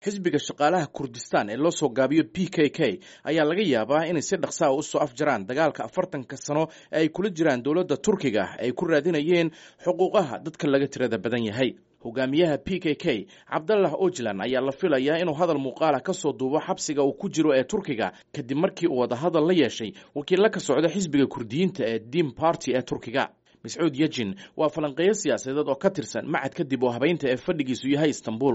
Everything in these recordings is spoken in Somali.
xisbiga shaqaalaha kurdistan ee loo soo gaabiyo p k k ayaa laga yaabaa inay si dhaqsaa u soo afjaraan dagaalka afartanka sano ee ay kula jiraan dowladda turkiga ay ku raadinayeen xuquuqaha dadka laga tirada badan yahay hogaamiyaha p k k cabdallah ojlan ayaa la filayaa inuu hadal muuqaala ka soo duubo xabsiga uu ku jiro ee turkiga kadib markii uu wadahadal la yeeshay wakiilla ka socda xisbiga kurdiyiinta ee dim barty ee turkiga mascuud yejin waa falanqeeyo siyaasadeed oo ka tirsan macad kadib oo habeynta ee fadhigiisu yahay istanbul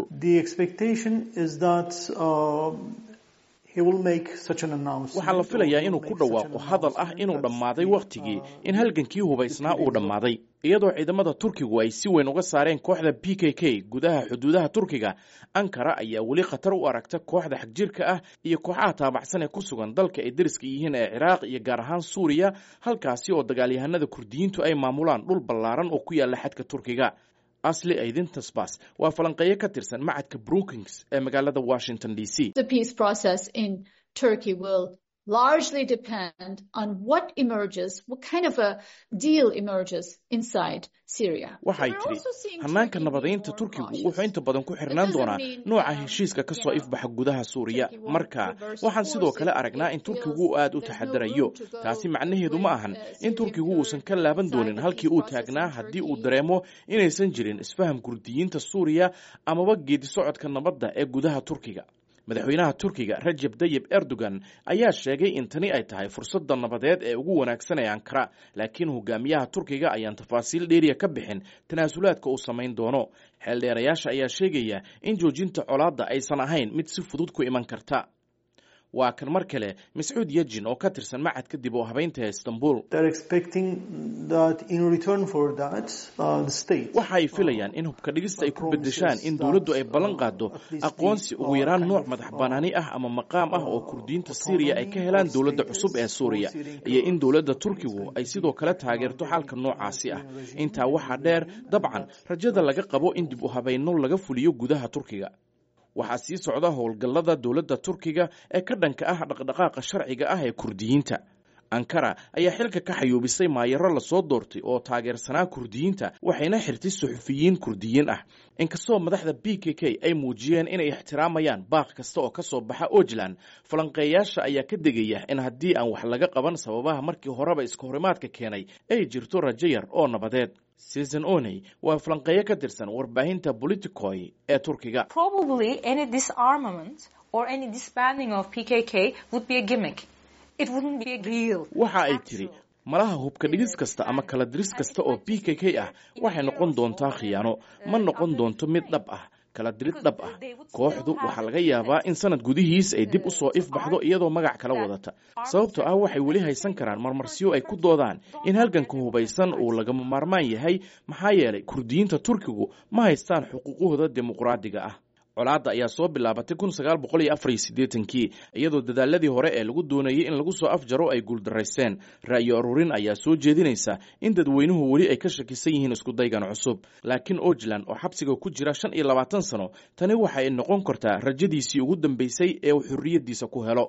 waxaa la filayaa inuu ku dhawaaqo hadal ah inuu dhammaaday wakhtigii in halgankii hubaysnaa uu dhammaaday iyadoo ciidamada turkigu ay si weyn uga saareen kooxda p k k gudaha xuduudaha turkiga ankara ayaa weli khatar u aragta kooxda xagjirka ah iyo kooxaha taabacsan ee ku sugan dalka ay deriska yihiin ee ciraaq iyo gaar ahaan suuriya halkaasi oo dagaalyahanada kurdiyiintu ay maamulaan dhul ballaaran oo ku yaalla xadka turkiga asli aydin tasbas waa falanqeeyo ka tirsan macadka brookings ee magaalada washington d c largely depend on what emerges, what kind of a deal emerges inside Syria. waxay tidhi hannaanka nabadaynta turkigu wuxuu inta badan ku xirnaan doonaa nooca heshiiska ka soo ifbaxa gudaha suuriya marka waxaan sidoo kale aragnaa in turkigu uu aad u taxadarayo taasi macnaheedu ma ahan in turkigu uusan ka laaban doonin halkii uu taagnaa haddii uu dareemo inaysan jirin isfaham kurdiyiinta suuriya amaba geedi socodka nabadda ee gudaha turkiga madaxweynaha turkiga rajeb dayib erdogan ayaa sheegay in tani ay tahay fursadda nabadeed ee ugu wanaagsan ee ankara laakiin hogaamiyaha turkiga ayaan tafaasiil dheeriya ka bixin tanaasulaadka uu samayn doono xeeldheerayaasha ayaa sheegaya in joojinta colaadda aysan ahayn mid si fudud ku iman karta waa kan mar kale mascuud yejin oo ka tirsan macad kadib oo habeynta ee istanbul waxa ay filayaan in hubka dhigista ay ku bedeshaan in dowladdu ay ballan qaado aqoonsi ugu yaraan nooc madax banaani ah ama maqaam ah oo kurdiyiinta syriya ay ka helaan dowladda cusub ee suuriya iyo in dowladda turkigu ay sidoo kale taageerto xalka noocaasi ah intaa waxaa dheer dabcan rajada laga qabo in dib u habayno laga fuliyo gudaha turkiga waxaa sii socda howlgallada dowladda turkiga ee ka dhanka ah dhaqdhaqaaqa sharciga ah ee kurdiyiinta ankara ayaa xilka ka xayuubisay maayaro lasoo doortay oo taageersanaa kurdiyiinta waxayna xirtay suxufiyiin kurdiyiin ah inkastoo madaxda b k k ay muujiyeen inay ixtiraamayaan baaq kasta oo ka soo baxa ojlan falanqeeyaasha ayaa ka degaya in haddii aan wax laga qaban sababaha markii horeba iska horimaadka keenay ay jirto rajo yar oo nabadeed susan oney waa falanqeeyo ka tirsan warbaahinta politicoy ee turkiga waxa ay tidhi malaha hubka dhigis kasta ama kala diris kasta oo b k k ah waxay noqon doontaa khiyaano ma noqon doonto mid dhab ah kala dirid dhab ah kooxdu waxaa laga yaabaa in sanad gudihiis ay dib u soo ifbaxdo iyadoo magac kala wadata sababtoo ah waxay weli haysan karaan marmarsiyo ay ku doodaan in halganka hubaysan uu lagama maarmaan yahay maxaa yeelay kurdiyiinta turkigu ma haystaan xuquuqahooda dimuqraadiga ah colaadda ayaa soo bilaabatay kun sagaal boqol iyo afar iyo siddeetankii iyadoo dadaaladii hore ee lagu doonayay in lagu soo afjaro ay guuldaraysteen ra'yo aruurin ayaa soo jeedinaysa in dadweynuhu weli ay ka shakisan yihiin iskudaygan cusub laakiin ojlan oo xabsiga ku jira shan iyo labaatan sano tani waxa ay noqon kartaa rajadiisii ugu dambaysay ee uu xorriyaddiisa ku helo